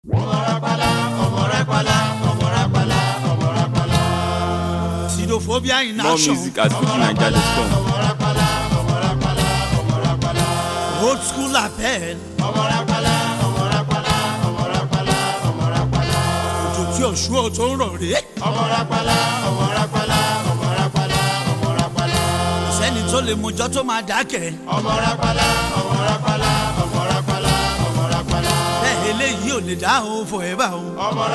Sidophobia in More action. music at FujiNiger.com. Old school appel. Òjò tí òṣù ò tó ń rọ̀ rè. Kò sẹ́ni tó lè mojọ́ tó máa dákẹ́. Bẹ́ẹ̀ eléyìí ò lè dá o forever o.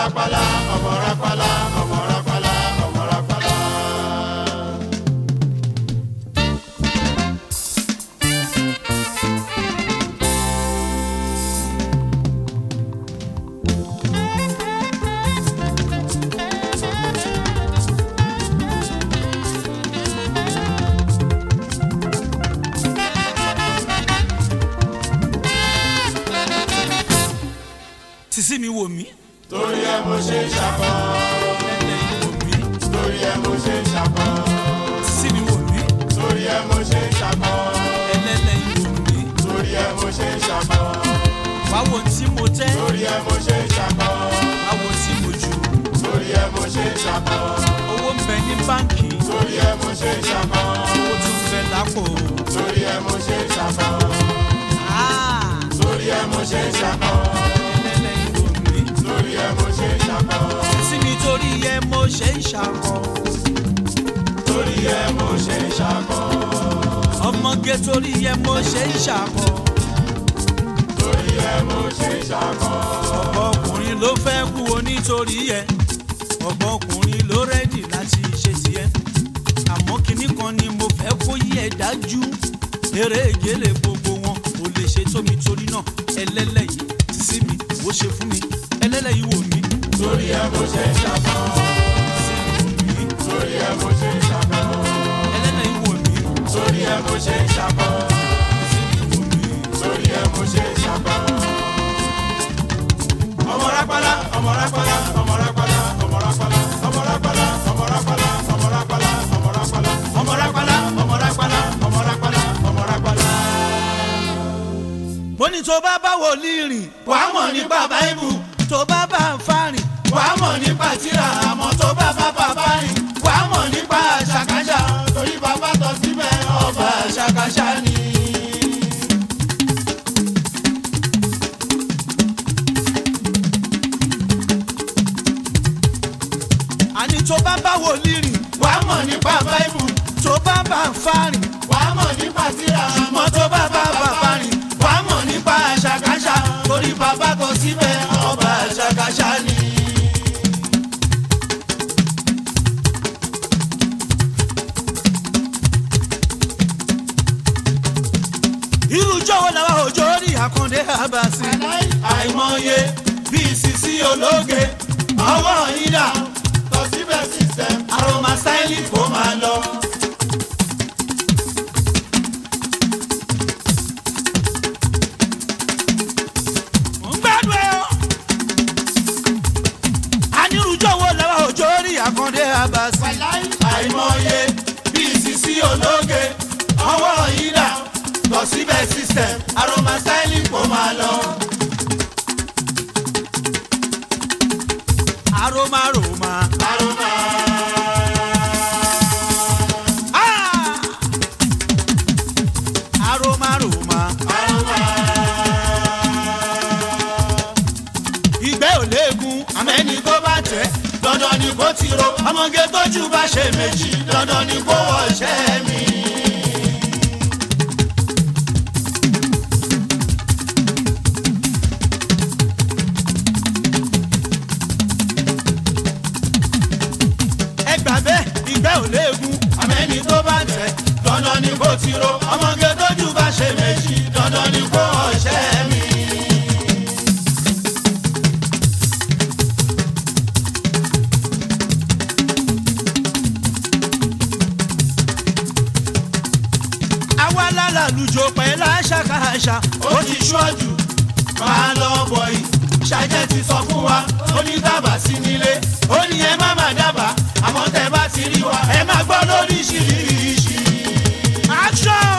Sísí mi wò mí. torí ẹ mo ṣe ń ṣàkọ Ẹlẹ́yìn wò mí. torí ẹ mo ṣe ń ṣàkọ Sísí mi wò mí. torí ẹ mo ṣe ń ṣàkọ Ẹlẹ́lẹ́yìn wò mí. torí ẹ mo ṣe ń ṣàkọ Báwo tí mo tẹ́? torí ẹ mo ṣe ń ṣàkọ Báwo tí mo jù? torí ẹ mo ṣe ń ṣàkọ Owó ń bẹ ní báǹkì. torí ẹ mo ṣe ń ṣàkọ Owó tún bẹ lápò. torí ẹ mo ṣe ń ṣàkọ Ah! torí ẹ mo ṣe ń ṣàkọ Ẹlẹ́lẹ́yìn wò mí. torí ẹ mo ṣe ń ṣàkọ sí mi torí ẹ mo ṣe ń ṣàkọ. torí ẹ mo ṣe ń ṣàkọ ọmọge torí ẹ mo ṣe ń ṣàkọ. torí ẹ mo ṣe ń ṣàkọ ọ̀pọ̀ ọkùnrin ló fẹ́ kú o nítorí ẹ. ọ̀pọ̀ ọkùnrin ló rẹ́dì láti ṣe tiẹ̀. àmọ́ kinní kan ni mo fẹ́ kó yí ẹ dájú. eré ìgélé gbogbo wọn kò lè ṣe tó mi torí náà ẹlẹ́lẹ́yìí ti sí mi ó ṣe fún mi ẹlẹ́lẹ́yìí wò mí. torí ẹ mo ṣe ń ṣàkọ sí wò mí torí ẹ mo ṣe ń ṣàkọ ẹlẹ́lẹ́yìí wò mí torí ẹ mo ṣe ń ṣàkọ sí wò mí. torí ẹ mo ṣe ń ṣàkọ. ọmọ rápálá ọmọ rápálá ọmọ rápálá ọmọ rápálá ọmọ rápálá ọmọ rápálá ọmọ rápálá ọmọ rápálá ọmọ rápálá ọmọ rápálá ọmọ rápálá ọmọ rápálá. mo ní tó bá bá wòlíì rìn wàá mọ̀ nípa báíbù tó bá bá ń fa rìn wàá mọ̀ nípa tírà àmọ́ tó bá bá bàbá rìn wàá mọ̀ nípa àṣàkáṣà torí bàbá tọ́ síbẹ̀ ọba àṣàkáṣà ni. àní tó bá bá wòlíì rìn wàá mọ̀ nípa báíbù tó bá bá ń fa rìn wàá mọ̀ nípa tírà àmọ́ tó bá bá bàbá rìn wàá mọ̀ nípa àṣàkáṣà torí bàbá kọ síbẹ̀ ọba àṣàkáṣà ni. irú jọ̀wọ́ làwọn òjò rí àkàndé àbàsí. àìmọye bíi sisi ológe ọwọ́ yíyá kọ síbẹ̀ system aroma styling kò máa lọ. ń gbádùn ẹ o. àní irú jọ̀wọ́ làwọn òjò rí àkàndé àbàsí. àìmọye bíi sisi ológe ọwọ́ yíyá kọ síbẹ̀ system aroma styling kò máa lọ. aroma roma. aroma Ah! aroma roma. aroma ìgbẹ́ ò léegun àmẹ́ni tó bá tẹ̀ dandan ni kó ti ro ọmọge tójú bá ṣe méjì dandan ni kó wọṣẹ́ mi. ẹgbà bẹ́ẹ̀ ìgbẹ́ ò léegun. àmẹ́ni tó bá tẹ̀ dandan ni kó ti ro ọmọge tójú bá ṣe méjì dandan ni kó wọṣẹ́ mi. àwa lálàlùjọ pẹ̀lú àṣàkáṣà. ó ti ṣọ́jú máa lọ bọ̀ yìí ṣàjẹ́ ti sọ fún wa ó ní dábàá sí nílé ó ní ẹ má má dábàá àmọ́ tẹ bá ti rí wa ẹ má gbọ́ lóríṣiríṣi. action.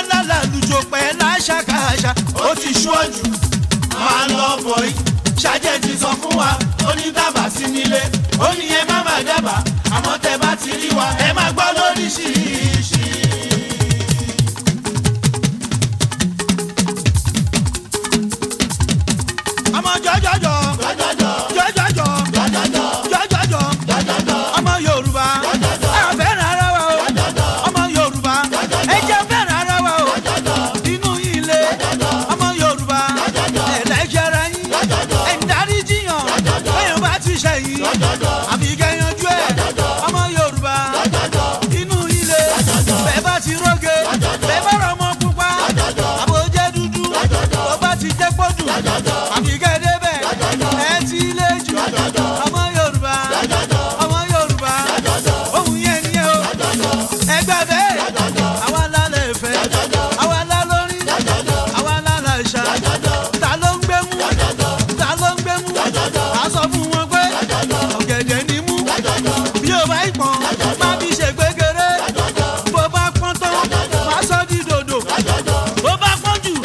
lálàlùjọ pẹ́ láṣàkáṣà ó ti ṣúọ́jù máa lọ bọ̀ yìí ṣàjẹ́ ti sọ fún wa ó ní dábàá sí nílé ó ní ẹ má má dábàá àmọ́ tẹ bá ti rí wa ẹ má gbọ́ lóríṣiríṣi. ọmọ jọjọjọ jọjọjọ jọjọjọ jọjọjọ jọjọjọ jọjọjọ ọmọ yorùbá ẹ fẹ́ràn ara wa o ọmọ yorùbá ẹ jẹ́ fẹ́ràn ara wa o inú yìí le ọmọ yorùbá ẹ lẹ́jẹ̀ra yín ẹ ń darí jiyàn bẹ́ẹ̀ bá ti ṣẹ̀yìn àbí kẹ́yanjú ẹ̀ ọmọ yorùbá inú yìí le bẹ́ẹ̀ bá ti róge bẹ́ẹ̀ bá rọ ọmọ pupa àbójẹ́ dúdú tó bá ti jẹ́ pọ́dù àbí kẹ́dẹ́bẹ̀ ẹ ti lé jù ọmọ yorùbá ọmọ yorùbá ohun yẹn ni ẹ o ẹgbẹ́ bẹ́ẹ̀ àwa lálẹ́ ìfẹ́ àwa lálórí àwa lálẹ́ ìṣá ta ló ń gbé mú ta ló ń gbé mú a sọ fún wọn pé ọ̀gẹ̀dẹ̀ ni mú bí o bá ìpọ́n má bí ṣe gbégéré bó bá pọ́n tán má sọ di dòdò bó bá pọ́n jù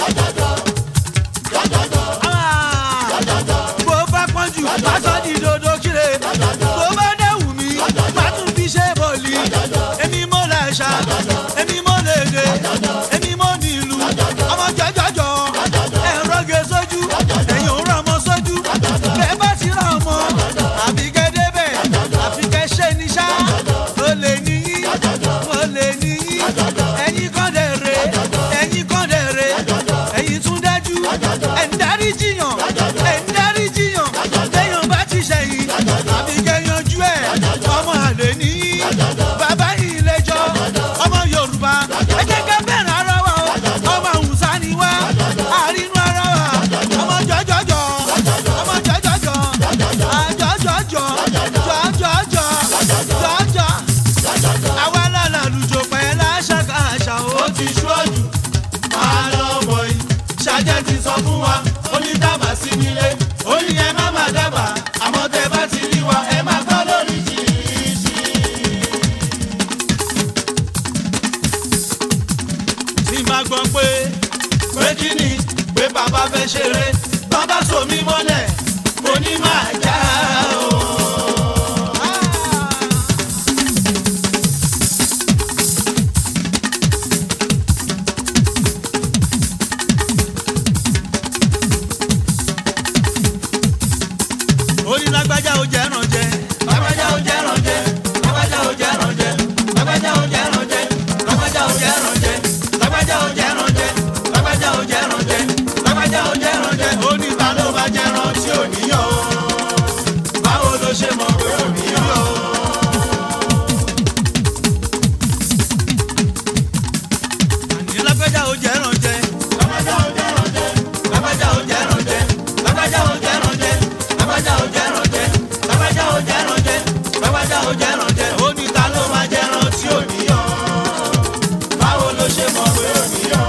Ah! bó bá pọ́n jù má sọ di dòdò kíre bó bá dẹ̀ wù mí má tún fi ṣe bọ̀lì èmi mo lè ṣá èmi mo lè dé èmi mo ní ìlú ọmọ jọjọjọ ẹ̀rọ gé sójú ẹ̀yìn òun rán ọmọ sójú bẹ́ẹ̀ bá ti rán ọmọ àbí kẹ́dẹ́ bẹ́ẹ̀ àfi kẹ́ ṣe ní ṣá ó lè níyí ó lè níyí ẹ̀yin kan dẹ̀ re ẹ̀yin kan dẹ̀ re ẹ̀yin tún dájú ẹ̀ ń darí jiyàn ẹ̀ ń darí jiyàn téèyàn bá ti ṣẹ̀yìn àbí kẹ́yanjú ẹ̀ ọmọ àlè níyí bàbá yìí lẹ́jọ́ ọmọ yorùbá ẹ jẹ́ ká bẹ̀rẹ̀ ara wa o ọmọ àwùsá ni wá àrínú ara wa ọmọ jọjọjọ ọmọ jọjọjọ àjọjọjọ jọjọjọ jọjọ àwa lálẹ́ àlùjọ pẹ̀ láṣàkáṣà o ó ti ṣúọ́jù máa lọ bọ̀ yìí ṣàjẹ́ ti sọ fún wa ó ní dábàá sí nílé ó ní ẹ má má dábàá àmọ́ tẹ bá ti rí wa ẹ má gbọ́ lóríṣiríṣi. tí máa gbọ́ pé pé kí ni pé bàbá fẹ́ ṣeré bàbá so mí mọ́lẹ̀ mo ní máa já o. orí lágbájá ó jẹ́ ràn jẹ́ lágbájá ó jẹ́ rànjẹ́ lágbájá ó jẹ́ rànjẹ́ lágbájá ó jẹ́ rànjẹ́ lágbájá ó jẹ́ rànjẹ́ lágbájá ó jẹ́ rànjẹ́ lágbájá ó jẹ́ rànjẹ́ lágbájá ó jẹ́ rànjẹ́ ó ní ta ló bá jẹ́ ràn tí ò níyọ̀ o báwo ló ṣe mọ̀ pé ò níyọ̀ o. àní lágbájá ó jẹ́ ràn jẹ́ lágbájá ó jẹ́ rànjẹ́ lágbájá ó jẹ́ rànjẹ́ lágbájá ó jẹ́ rànjẹ́ lágbájá ó jẹ́ rànjẹ́ lágbájá ó jẹ́ rànjẹ́ lágbájá ó jẹ́ rànjẹ́ ó ní ta ló máa jẹ́ ràn tí ò níyọ̀ báwo ló ṣe mọ̀ pé ò níyọ̀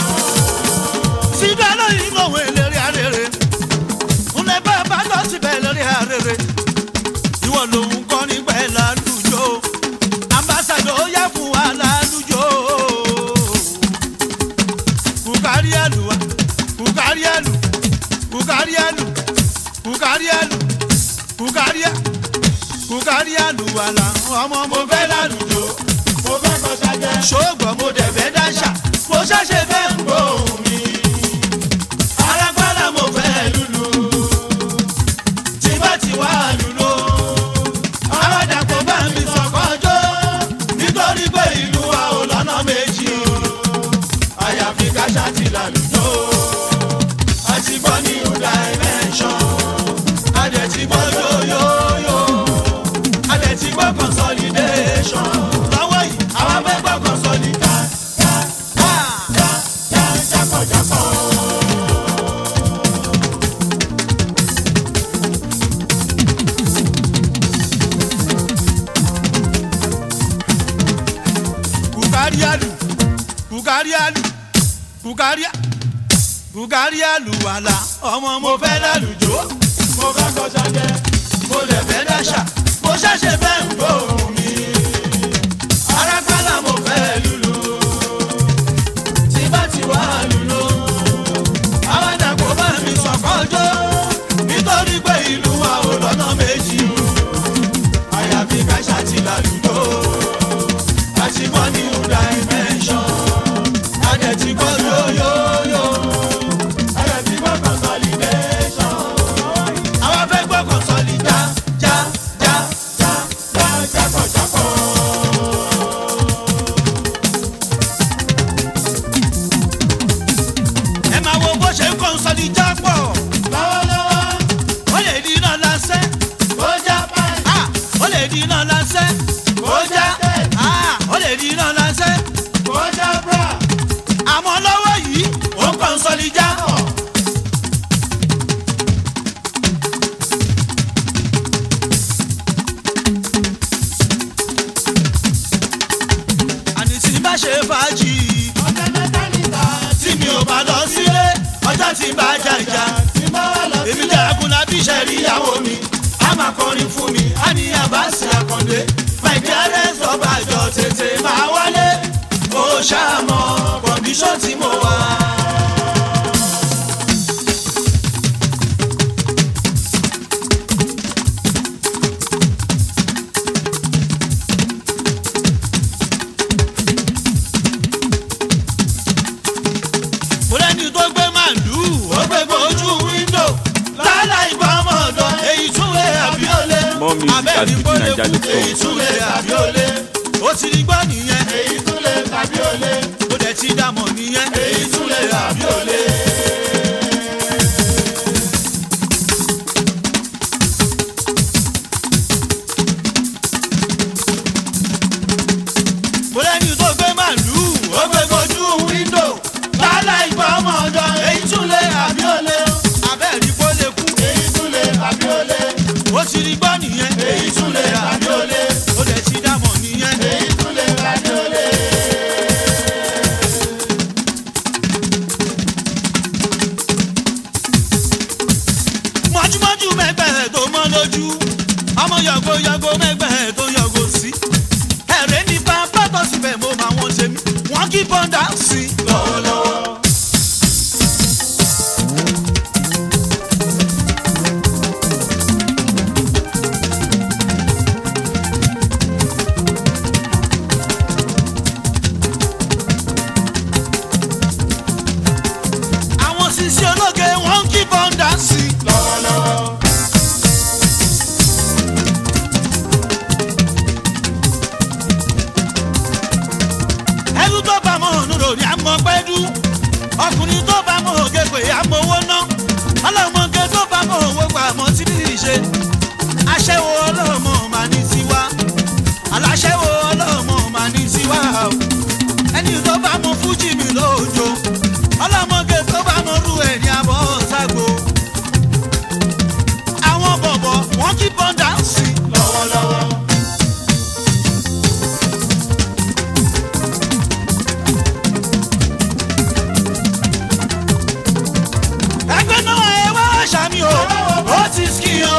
síbẹ̀ lóyún lòun eléré arére ńlẹ̀ bá bá lọ síbẹ̀ lórí arére ìwọ lòun kọ́ nígbà ẹ̀ lálùjọ ambassadọ yẹ fún wa lálùjọ kùkárí àlùwà kùkárí àlù kùkárí àlù kùkárí àlù kùkárí à kùkárí àlùwà là ọmọ mo fẹ́ lálùjọ mo fẹ́ kọ́ ṣáájẹ́ ṣóògbọ́n mo dẹ̀ fẹ́ dáṣà mo ṣẹ̀ṣẹ̀ fẹ́ ń gbọ́ gbóhùn mi arápálá mo fẹ́ lùlù tí bá ti wá lùlù aládàpọ̀ bá mi sọ̀kọ́jọ́ nítorí pé ìlú wa ò lọ́nà méjì o àyàfi ká ṣáàtì lálùjọ àti gbọ́ ní ọ̀dà ẹ̀mẹ́ṣọ́ adẹ̀ ti gbọ́ yóyóyó adẹ̀ ti gbọ́ consolidation lọ́wọ́ yìí àwọn fẹ́ gbọ́ consolidation. jákọ̀jákọ̀. kùkáríàlù kùkáríàlù kùkáríà kùkáríàlù wàlà ọmọ mo fẹ́ lálùjọ mo fẹ́ kọ́ ṣáájẹ́ mo lè fẹ́ dáṣà mo ṣẹ̀ṣẹ̀ fẹ́ ń gbóhùn mi. arápálá mo fẹ́ lùlù tí ti bọ́ new dimension. Adẹ̀ ti bọ́ yóyóyó. Adẹ̀ ti bọ́ consolidation. Àwọn fẹ́ gbọ́ consolida já já já já jápọ̀ jápọ̀. ẹ máa wo bó ṣe ń consolida pọ̀ Lọ́wọ́lọ́wọ́ ó lè di iná lásẹ̀ ó já báyìí. ah ó lè di iná lásẹ̀ Ó já tẹ̀. ah ó lè di iná lásẹ̀ Ó já bra. àmọ́ lọ́wọ́ yìí Ó consolida. àní tí bá ṣe fàájì Ọ̀sẹ̀ mẹ́ta níta. tí mi ò bá lọ sílé ọjọ́ tí bá jàjà Tí bá wà lọ èmi sílẹ̀. jagun lábí ṣẹ̀rí ìyàwó mi a máa kọrin fún mi a ní àbáṣe àkàndé my dearest ọba àjọ tètè máa wálé ó ṣàmọ kọ̀ǹdíṣọ́ tí mo wà. mo lẹ́ni tó gbé màlúù ó gbé gbójú wíńdò lálá ìgbà ọmọdọ̀ èyí tún lè àbí olè More music at abẹ́ni kó lè kú fujininja.com. èyí tún lè àbí olè ó ti rí gbọ́ nìyẹn Èyí tún lè tàbí olè. ó dẹ̀ ti dàmọ̀ nìyẹn Èyí tún lè tàbí olè. mo lẹ́ni tó gbé màlúù ó gbé gbójú wíńdò lálá ìgbà ọmọdọ̀ èyí tún lè àbí olè abẹ́ni kó lè kú Èyí tún lè tàbí olè. ó ti rí gbọ́ nìyẹn Èyí tún lè tàbí olè. ó dẹ̀ ti dàmọ̀ nìyẹn. Èyí tún lè tàbí olè. mọ́júmọ́jú mẹ́gbẹ̀ẹ́ tó mọ́ lójú ọmọ yọ̀gò yọ̀gò mẹ́gbẹ̀ẹ́ tó yọ̀gò sí. ẹ̀rẹ́ ní pápá tó síbẹ̀ mo máa wọ́n ṣe mí wọ́n kí bọ́ńdà sí. Lọ́wọ́lọ́wọ́. àwọn sisi ológe wọ́n kí bọ́ńdà sí. Lọ́wọ́lọ́wọ́. ẹlú tó bá mọ̀ nùrò ní àmọ́ pẹ́dú ọkùnrin tó bá mọ̀ ògè pé àmọ́ owó ná ọlọ́mọge tó bá mọ̀ owó gbà mọ́ tí ní í ṣe aṣẹ́wó ọlọ́mọ mà ní tiwa aláṣẹ́wó ọlọ́mọ mà ní tiwa o ẹni tó bá mọ̀ fújì mi lóòjó ọlọ́mọge tó bá mọ̀ rú ẹ̀ ní abọ́ ságo àwọn bọ̀bọ̀ wọ́n kí bọ́ńdà sí Lọ́wọ́lọ́wọ́. ẹgbẹ́ náà ẹ wá ṣàmì o ó ti ski o.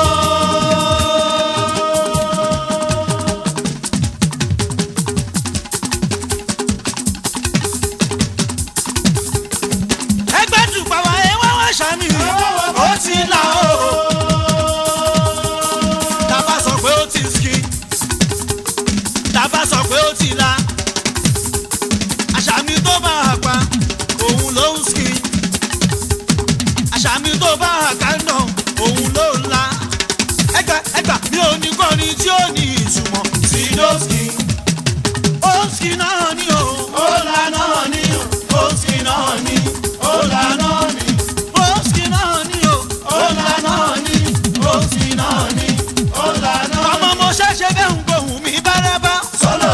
ẹgbẹ́ tùpà wá ẹ wá wá ṣàmì ó ti là o. tàbá sọ pé ó ti ski tàbá sọ pé ó ti là àṣàmì tó bá a pa òun ló ń ski àṣàmì tó bá àkànnà òun ló ń la. ẹgbà ẹgbà mi ò ní kọrin tí ó ní ìtumọ̀ sí lóṣkì. óṣkì náà ni o. Ọ̀la náà ni o. Òsì náà ni. Ọ̀la náà ni. óṣkì náà ni o. Ọ̀la náà ni. Òsì náà ni. Ọ̀la náà ni. ọmọ mo ṣẹ̀ṣẹ̀ bẹ́ẹ̀ ń gbóhùn mi bárabá. Solo.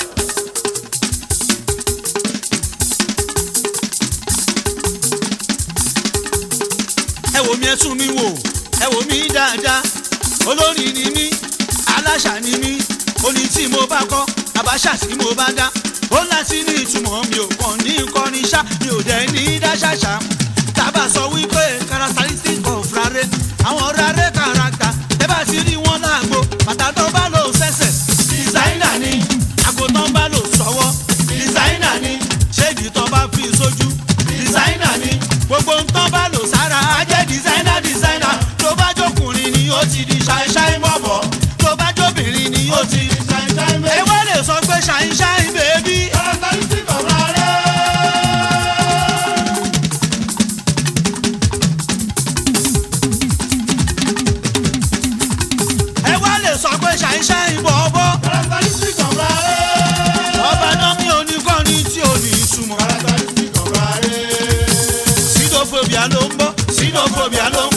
ẹ wò mí ẹ tún mi wò ẹ wò mí dáadáa olórin ni mí aláṣà ni mí oní tí mo bá kọ àbáṣà tí mo bá dá ó láti ní ìtumọ̀ mi ò kàn ní kọrin ṣá mi ò dẹ̀ ní dáṣàṣà tábà sọ wípé characteristic of rare àwọn rare character ẹ bá ti rí wọn láàgbo bàtà tó bá lò sẹ́sẹ̀ Designer ni. àgùntàn bá lò sọ́wọ́ Designer ni. ṣéèdì tó bá fi sójú Designer ni. gbogbo nǹkan bá lò sára á jẹ́ designer designer tó bá jókùnrin ni ó ti di ṣáìṣáì bọ̀bọ̀ tó bá jóbìnrin ni ó ti. Shine, shine, ẹ baby. wá lè sọ pé ṣáìṣáì bèbí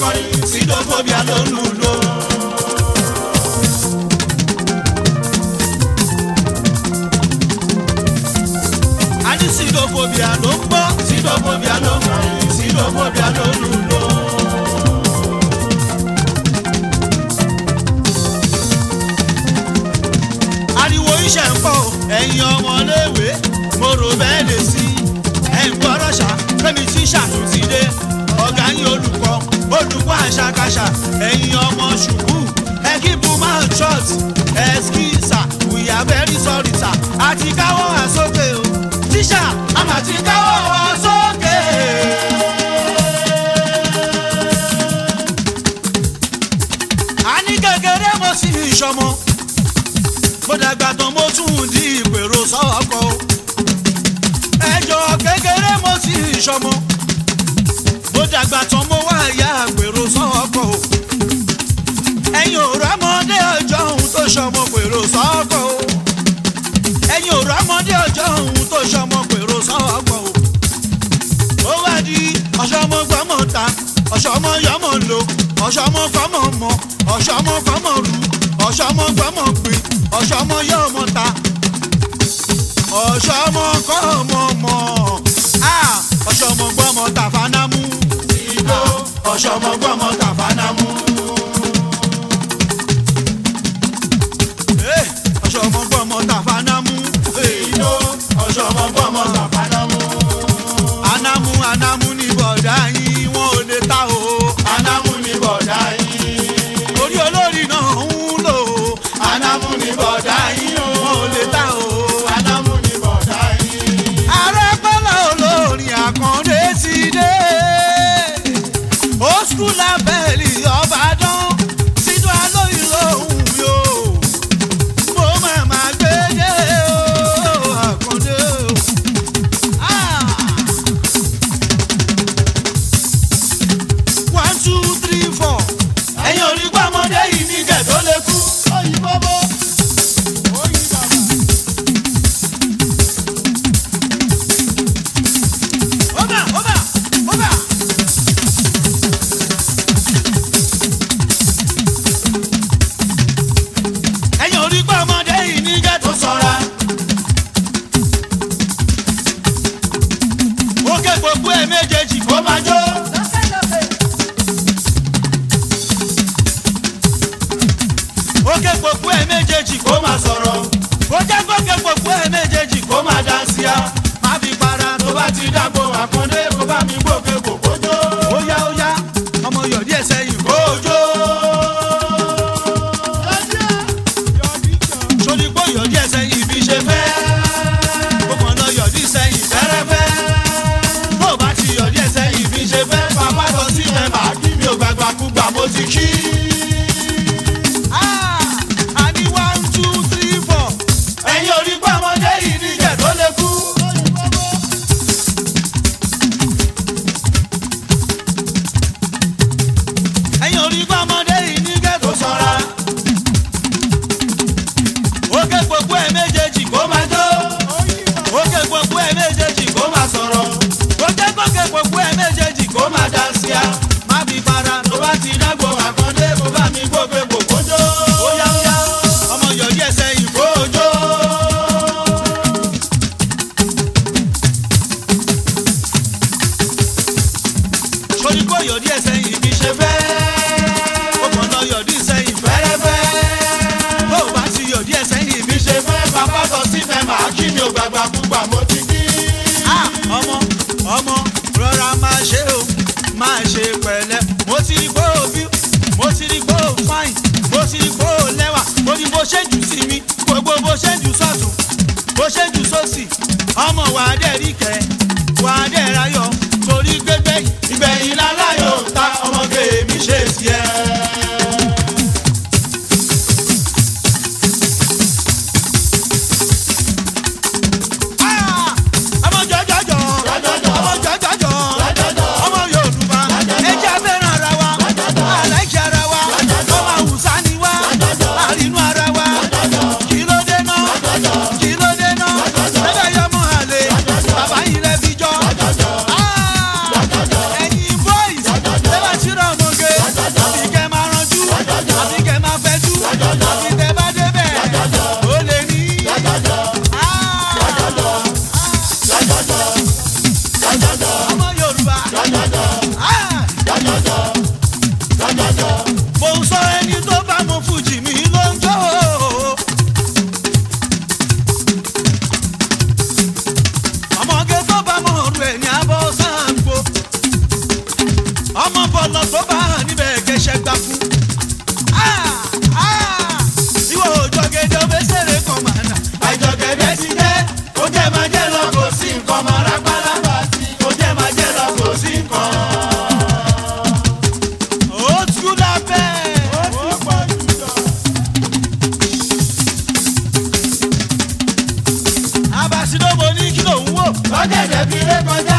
kọrin sídófóbíà ló lù lò. a ní sídófóbíà ló ń gbọ́. sídófóbíà ló kọrin sídófóbíà ló lù lò. ariwo iṣẹ́ ń pọ̀ ẹ̀yin ọmọléèwé mo rò bẹ́ẹ̀ lè sí ẹ̀yin gbọ́dọ̀ ṣá fẹ́mi tí ṣàtúntì dé ọ̀gá yín olùkọ́ olùkọ́ àṣàkáṣà ẹ̀yin ọmọ ṣùkú ẹ̀kíbu máa church ẹ̀skísà we are very sorry sir àti káwọ́ àsókè o tíṣà àmà ti káwọ́ àsókè. a ní kékeré mo sì ń ṣọmọ mo dàgbà tán mo tún di ìpèrò sọ́kọ̀ o. ẹjọ́ kékeré mo sì ń ṣọmọ. mo dàgbà tán mo wá ìyá àpèrò sọ́kọ̀ o. ẹ̀yin ò rámọdé ọjọ́ ohun tó ṣọmọ pèrò sọ́kọ̀ o. ẹ̀yin ò rámọdé ọjọ́ ohun tó ṣọmọ pèrò sọ́kọ̀ o. ó wá di ọ̀ṣọ́mọ gbọ́mọ ta ọ̀ṣọ́mọ yọmọ lò ọ̀ṣọ́mọ fọmọ mọ ọ̀ṣọ́mọ fọmọ rù ọ̀ṣọ́mọ gbọ́mọ pè ọ̀ṣọ́mọ yọmọ ta ọ̀ṣọ́mọ kọ́mọ mọ Ah, ọ̀ṣọ́mọ gbọ́mọ tàfánámú ìgbó ọ̀ṣọ́mọ gbọ́mọ tàfánámú. Eh, ọ̀ṣọ́mọ gbọ́mọ tàfánámú Eh, ìgbó ọ̀ṣọ́mọ gbọ́mọ tàfánámú. anámú anámú ní bọ̀dá yín wọn ò lè ta o anámú ni bọ̀dá yín. orí olórí náà ń lò ó anámú ni bọ̀dá yín o. wọn ò lè ta o. anámú ni bọ̀dá yín. arẹ́pẹ́lẹ́ olórin àkàndé ti dé ó skul abẹ́lì ọ̀bàdàn sínú alóyún lòun yóò mo máa ma gbé dé o àkàndé o. Ah! one two three four ẹ̀yin ò rí gbọ́mọdé yìí ní gẹ̀ tó lè kú. òyìnbó bó. oyin bàbá. over over over. ẹ̀yin ò rí pé ọmọdé yìí ní gẹ́tò tó sọra. ó ké gbogbo ẹ̀ méjèèjì ó máa jó. ó ké gbogbo ẹ̀ méjèèjì ó máa sọ̀rọ̀. ó jẹ́ kó ké gbogbo ẹ̀ méjèèjì ó máa dáńsíá. má fi para tó bá ti dàgbò àkàndé kó bá mi gbòkè kò kójó. ó yá ó yá ọmọ yọ̀dí ẹ̀ sẹ́yìn kójó. sórí pé yọ̀dí ẹ̀ sẹ́yìn ibi ṣe fẹ́ ó kàn lọ yọ̀dí sẹ́yìn fẹ́rẹ́fẹ́. bó o bá ti yọ̀dí ẹ̀ sẹ́yìn ibi ṣe fẹ́ bàbá lọ sí mẹ́fà kí mi ò gbàgbà kúgbà mo ti kí. Ah, a ní one two three four. ẹ̀yin ò rí gbọ́mọdé yìí ní gẹ̀ tó lè kú. ẹ̀yin orí bá ọmọdé yìí ní tó gẹ́tò sọra. ó ké gbogbo ẹ̀ méjèèjì kó máa jó. ó ké gbogbo ẹ̀ méjèèjì kó máa sọ̀rọ̀. ó jẹ́ kó ké gbogbo ẹ̀ méjèèjì kó máa dáńsíá. má fi para tó bá ti dàgbò àkàndé kó bá mi gbòkè kò kójó. ó yá ó yá ọmọ yọ̀dí ẹ̀ sẹ́yìn kójó. sórí kó yọ̀dí ẹ̀ sẹ́yìn ibi ṣe ṣe fẹ́. ó kàn lọ yọ̀dí sẹ́yìn fẹ́rẹ́fẹ́. bó o bá ti yọ̀dí ẹ̀ sẹ́yìn ibi bí ṣe fẹ́ bàbá lọ sí mẹ́fà kí mi ò gbàgbà kúgbà mo ti kí. Ah, ọmọ ọmọ rọra máa ṣe o máa ṣe pẹ̀lẹ́ mo ti rí kó o bí mo ti rí kó o fáìn mo ti rí kó o lẹ́wà mo ní bó ṣe jù sí mi gbogbo bó ṣe jù sọ́tún bó ṣe jù sósì ọmọ wà á dẹ̀ rí kẹ́ wà á dẹ̀ ráyọ̀ torí gbégbé ìgbẹ̀yìn láláyò ta ọmọge mi ṣe tiẹ̀. Ah! ọmọ jọjọjọ Jọjọjọ. ọmọ jọjọjọ Jọjọjọ. ọmọ yorùbá ẹjẹ fẹ́ràn ara wa aláìṣẹ ara wa ọmọ àwùsá ni wa àrínú ara wa kí ló dé náà kí ló dé náà lẹ́bẹ̀ yọmọ àlè bàbá yìí lẹ́ fi jọ. Ah! ẹ̀yin boys lẹ́bẹ̀ síra ọmọge ọ̀gẹ̀dẹ̀ fi lé kọjá.